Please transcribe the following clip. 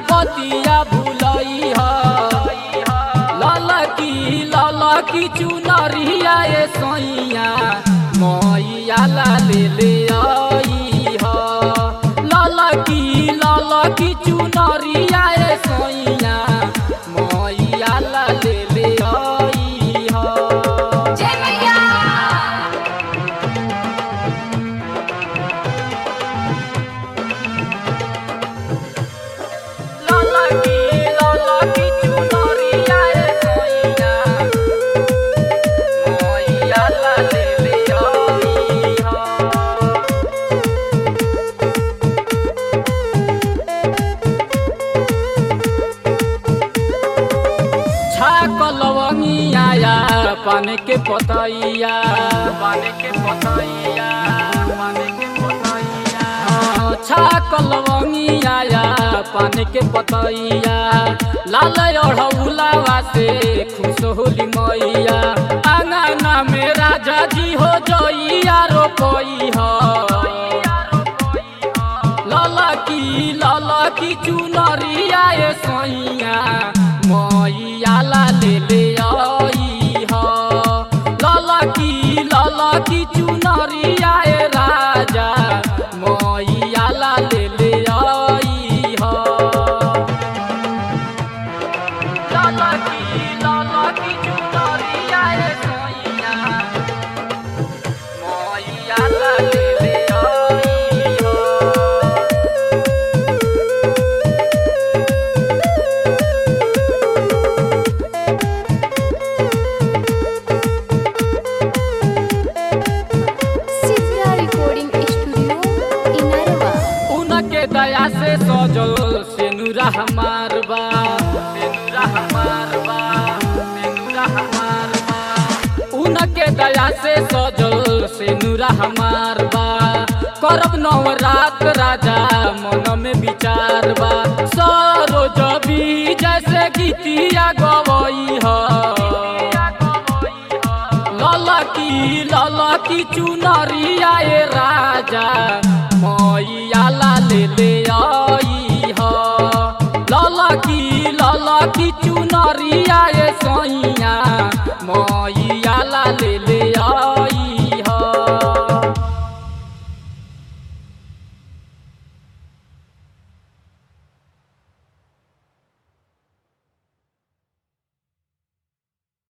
बतिया भूलई ह ललकी ललकी चुनरिया ए सैया मैया ला ले ले आई ह ललकी ललकी चुनरिया ए सैया मैया ला ले ले आई ह जय मैया ललकी ललकी चुनरिया ए सैया मैया ला ले ले आई ह छाक लवंगिया या पान के पतैया पान के पतैया पान के पतैया छाक लवंगिया या पान के पतैया लाल अढ़ौलावा से खुश होली मैया आंगना में राजा जी हो जइया रोपई ह ललकी ललकी चुनरिया ए सैया मैया ला ले ले आई ह ललकी ललकी चुनरिया ए राजा मैया ला ले ले आई ह ललकी ललकी चुनरिया ए सैया मैया ला ले ले आई ह सिद्रा रिकॉर्डिंग स्टूडियो इनरवा उनके दया से सजल सेनुरा हमार बा सेनुरा हमार बा सेनुरा हमार बा उनके दया से सजल सेनुरा हमार बा करब नवरात राजा मन में विचार बा सरोज भी जैसे गीतिया गवई ह ललकी ललकी चुनरिया ए राजा मैया ला ले ले आ